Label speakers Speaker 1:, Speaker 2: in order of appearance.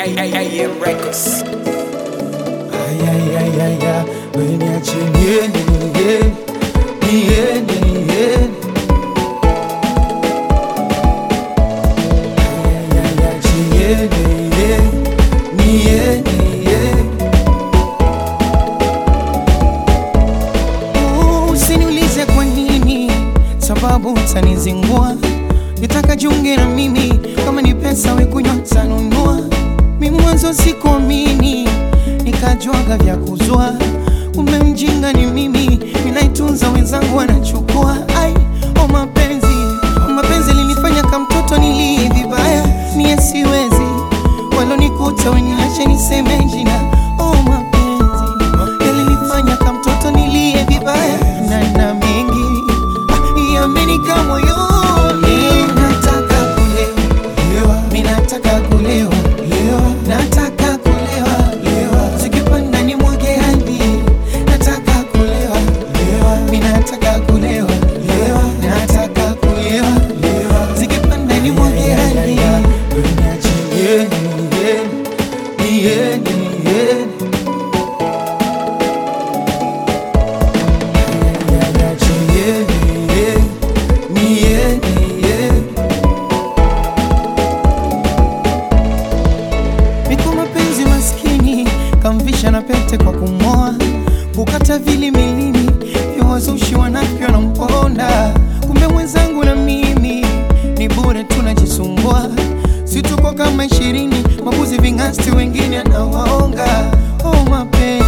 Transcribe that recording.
Speaker 1: AM Records.
Speaker 2: Ayayayaya, weniache niende, niende, niende, niende. Ayayaya, niende, niende, niende, niende. Usiniulize kwa nini, sababu utanizingua. Nitaka jiunge na mimi, kama ni pesa we kunywa tanunua. Mimi mwanzo sikuamini, nikajwaga vya kuzua. Kumbe mjinga ni mimi, ninaitunza wenzangu wanachukua. Ai, o mapenzi, o mapenzi linifanya kama mtoto nilie vibaya. Mie siwezi, walonikuta weniache niseme jina. O mapenzi, yalinifanya kama mtoto nilie vibaya. Na na mengi ah, yamenika moyoni. Nataka kulewa, mimi nataka kulewa, nataka kulewa, zikipanda ni mwage hadi. Nataka kulewa, mimi nataka kulewa, nataka kulewa, zikipanda ni mwage hadi. Niende, niende, niende. Niko mapenzi maskini, kamvisha na pete kwa kumoa, kukata vili milini, vya wazushi wanavyo na mponda. Kumbe mwenzangu na mimi ni bure tunajisumbua, si tuko kama ishirini, mabuzi ving'asti wengine anawaonga. Oh mapenzi